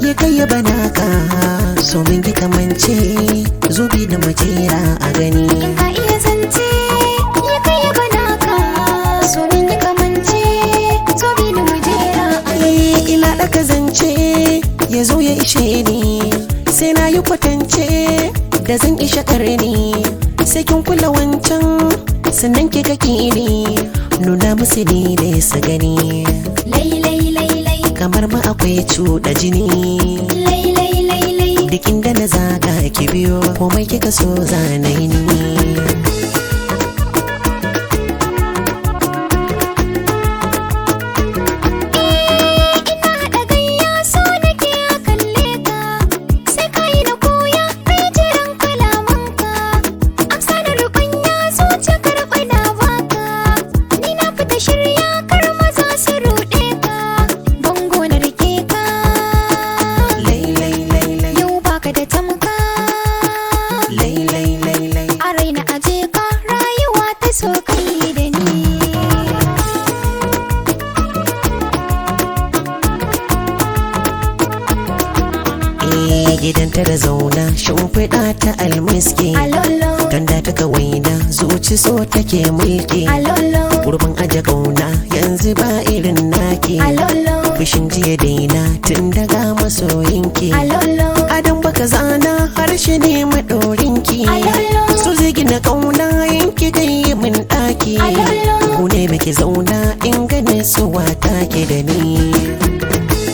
ya kai ya bana ka so min ki kamance zubi da majera a gani in ka iya zance ya kai ya bana ka so min ya kamance so bi da mujera Eh, ina ɗaka zance ya zo ya ishe ni sai na yi kwatance da zan isha karni sai kin kula wancan sannan ki kake ni nuna musu ni da su gani lai lai lai lai kamar ma akwai cuɗa jini lai lai lai lai duk inda na zaga ki biyo komai kika so zanayi ni ina da gayya so nake a kalle ka sai ka yi na koya kai jiran kalamanka amsa da rubanya zuciya karɓa na baka ni na fita shirya kar maza su ruɗe ka bango na rike ka lai lai lai lai yau baka da tamka lai lai lai lai a raina aje ka rayuwa ta so kai da ni Eh, gidanta da zauna shimfiɗa ta almiski alolo Tanda ta kawaina zuci so take mulki alolo Gurbin aje kauna yanzu ba irin naki alolo Fushin jiya daina tun daga masoyinki alolo Adam baka zana harshe ne maɗorinki Alolo. So zai gina kauna yanki kai min ɗaki Alolo. Ku ne muke zauna in ganin su wata ke da ni